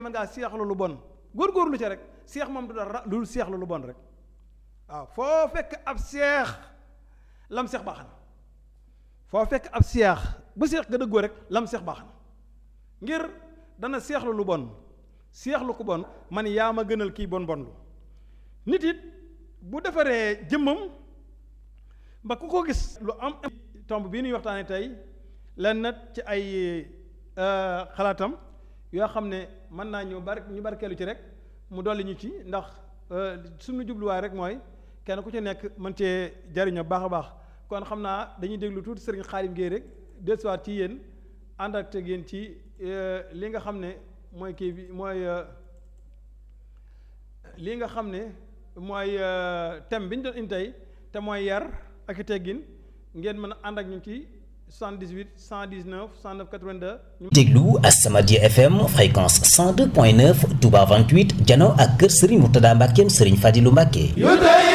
mën ngaa seexlu lu bon góorgóorlu ca rek seex moom du dara lu seexlu lu bon rek waaw foo fekk ab seex lam seex baax na foo fekk ab seex ba seex ga dëggoo rek lam seex baax na ngir dana seexlu lu bon seexlu ko bon man yaa ma gënal kii bon bon lu nit it bu defaree jëmmam ba ku ko gis lu am tomb bii nuy waxtaane tey lenn nag ci ay xalaatam yoo xam ne mën naa ñu bar ñu barkeelu ci rek mu dolli ñu ci ndax suñu jubluwaay rek mooy kenn ku ci nekk mën cee jariñoo baax a baax kon xam naa dañuy déglu tuuti sëriñ Xaadim Géey rek dellusiwaat ci yéen ànd ak teg yéen ci li nga xam ne mooy kii bi mooy li nga xam ne mooy thème bi ñu doon indi tey te mooy yar ak i teggin ngeen mën a ànd ak ñu ci 78 119 109 82. déglu As-Samadiyya FM fréquence 102.9 Touba 28 jano ak kër Serigne Mourtada Mbackeem Serigne Fadilou Mbacke.